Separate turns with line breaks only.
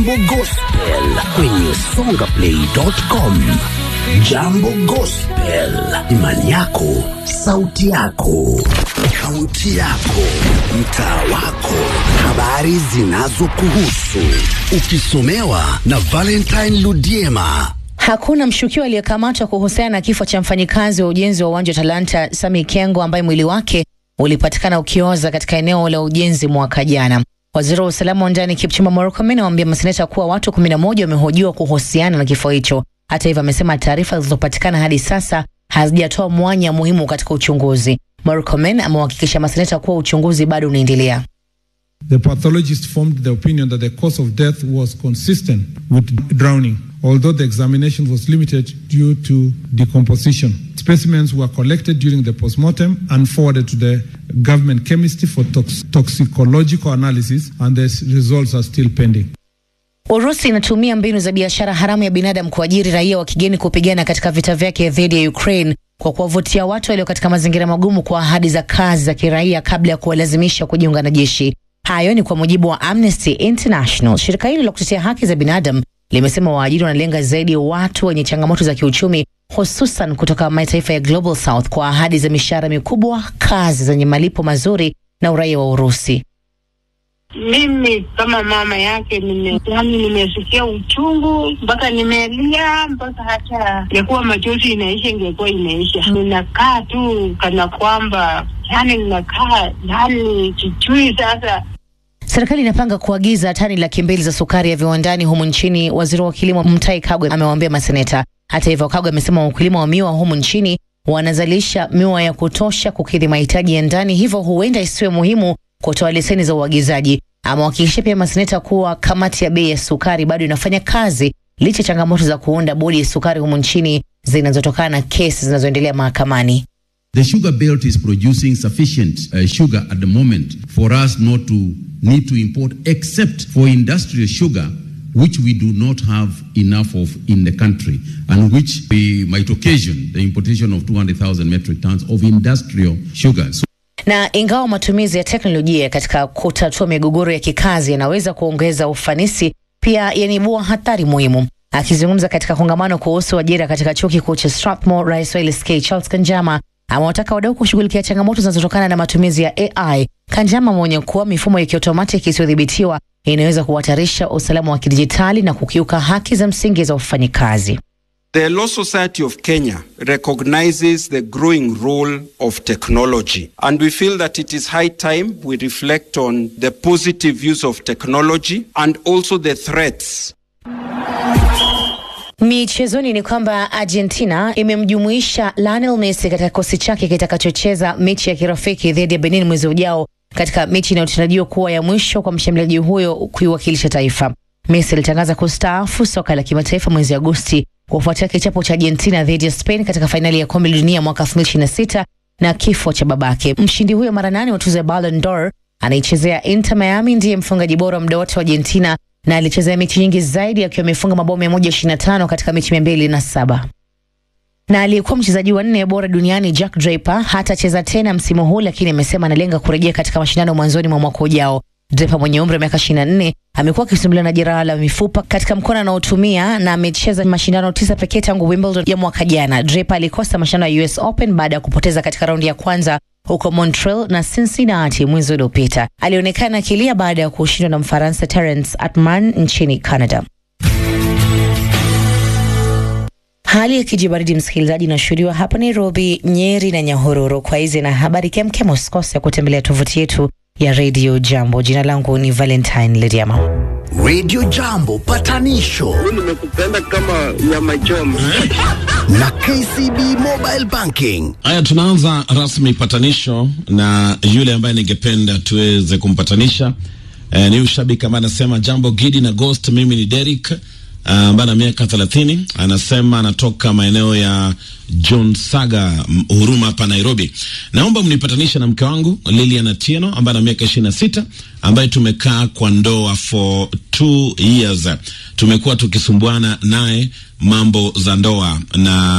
Jambo Gospel kwenye songaplay.com. Jambo Gospel, imani yako, sauti yako, kaunti yako, mtaa wako, habari zinazokuhusu, ukisomewa na Valentine Ludiema.
Hakuna mshukiwa aliyekamatwa kuhusiana na kifo cha mfanyikazi wa ujenzi wa uwanja wa Talanta Sami Kengo ambaye mwili wake ulipatikana ukioza katika eneo la ujenzi mwaka jana. Waziri wa usalama wa ndani Kipchumba Murkomen amewaambia maseneta kuwa watu 11 wamehojiwa kuhusiana na kifo hicho. Hata hivyo, amesema taarifa zilizopatikana hadi sasa hazijatoa mwanya muhimu katika uchunguzi. Murkomen amewahakikisha maseneta kuwa uchunguzi bado unaendelea.
The pathologist formed the opinion that the cause of death was consistent with drowning, although the examination was limited due to decomposition. Specimens were collected during the postmortem and forwarded to the government chemistry for tox- toxicological analysis, and the results are still pending.
Urusi inatumia mbinu za biashara haramu ya binadamu kuajiri raia wa kigeni kupigana katika vita vyake dhidi ya Ukraine kwa kuwavutia watu walio katika mazingira magumu kwa ahadi za kazi za kiraia kabla ya kuwalazimisha kujiunga na jeshi. Hayo ni kwa mujibu wa Amnesty International. Shirika hilo la kutetea haki za binadamu limesema waajiri wanalenga zaidi watu wenye changamoto za kiuchumi, hususan kutoka mataifa ya Global South kwa ahadi za mishahara mikubwa, kazi zenye malipo mazuri na uraia wa Urusi.
Mimi kama mama yake nime, yani nimesikia uchungu mpaka nimelia mpaka hata ingekuwa machozi inaisha ingekuwa inaisha. Ninakaa tu kana kwamba yani ninakaa yani sijui sasa
Serikali inapanga kuagiza tani laki mbili za sukari ya viwandani humu nchini. Waziri wa kilimo Mutahi Kagwe amewaambia maseneta. Hata hivyo, Kagwe amesema wakulima wa miwa humu nchini wanazalisha miwa ya kutosha kukidhi mahitaji ya ndani, hivyo huenda isiwe muhimu kutoa leseni za uagizaji. Amewahakikishia pia maseneta kuwa kamati ya bei ya sukari bado inafanya kazi licha ya changamoto za kuunda bodi ya sukari humu nchini zinazotokana na kesi zinazoendelea mahakamani.
The sugar belt is producing sufficient uh, sugar at the moment for us not to need to import except for industrial sugar which we do not have enough of in the country and which we might occasion the importation of 200,000 metric tons of industrial sugar. So
na ingawa matumizi ya teknolojia katika kutatua migogoro ya kikazi yanaweza kuongeza ufanisi, pia yanaibua hatari muhimu. Akizungumza katika kongamano kuhusu ajira katika chuo kikuu cha Strathmore, rais wa LSK Charles Kanjama amewataka wadau kushughulikia changamoto zinazotokana na matumizi ya AI. Kanjama ameonya kuwa mifumo ya kiotomatiki isiyodhibitiwa inaweza kuhatarisha usalama wa kidijitali na kukiuka haki za msingi za wafanyikazi.
The Law Society of Kenya recognizes the growing role of technology, and we feel that it is high time we reflect on the positive use of technology and also the threats
Michezoni ni kwamba Argentina imemjumuisha Lionel Messi katika kikosi chake kitakachocheza mechi ya kirafiki dhidi ya Benin mwezi ujao katika mechi inayotarajiwa kuwa ya mwisho kwa mshambuliaji huyo kuiwakilisha taifa. Messi alitangaza kustaafu soka la kimataifa mwezi Agosti kufuatia kichapo cha Argentina dhidi ya Spain katika fainali ya kombe la dunia mwaka 2026 na kifo cha babake. Mshindi huyo mara nane wa tuzo ya Ballon d'Or anaichezea Inter Miami, ndiye mfungaji bora muda wote wa Argentina na alichezea mechi nyingi zaidi akiwa amefunga mabao 125 katika mechi 207. Na aliyekuwa mchezaji wa nne bora duniani Jack Draper hatacheza tena msimu huu, lakini amesema analenga kurejea katika mashindano mwanzoni mwa mwaka ujao. Draper mwenye umri wa miaka 24 amekuwa akisumbuliwa na jeraha la mifupa katika mkono anaotumia na amecheza mashindano tisa pekee tangu Wimbledon ya mwaka jana. Draper alikosa mashindano ya US Open baada ya kupoteza katika raundi ya kwanza huko Montreal na Cincinnati mwezi uliopita. Alionekana akilia baada ya kushindwa na Mfaransa Terence Atman nchini Canada. Hali ya kijibaridi msikilizaji, inashuhudiwa hapa Nairobi, Nyeri na Nyahururu. Kwa hizi na habari kemkem, usikose kutembelea tovuti yetu ya Radio Jambo. Jina langu ni Valentine Lediama.
Radio Jambo patanisho
nimekupenda kama nyama choma.
na KCB Mobile Banking.
Haya, tunaanza rasmi patanisho na yule ambaye ningependa tuweze kumpatanisha eh, ni ushabiki ambaye anasema jambo Gidi na Ghost. Mimi ni Derek ambaye ana miaka thelathini, anasema anatoka maeneo ya John Saga m- Huruma hapa Nairobi. Naomba mnipatanishe na mke wangu Lilian Atieno ambaye ana miaka ishirini na sita ambaye tumekaa kwa ndoa for two years. Tumekuwa tukisumbuana naye mambo za ndoa na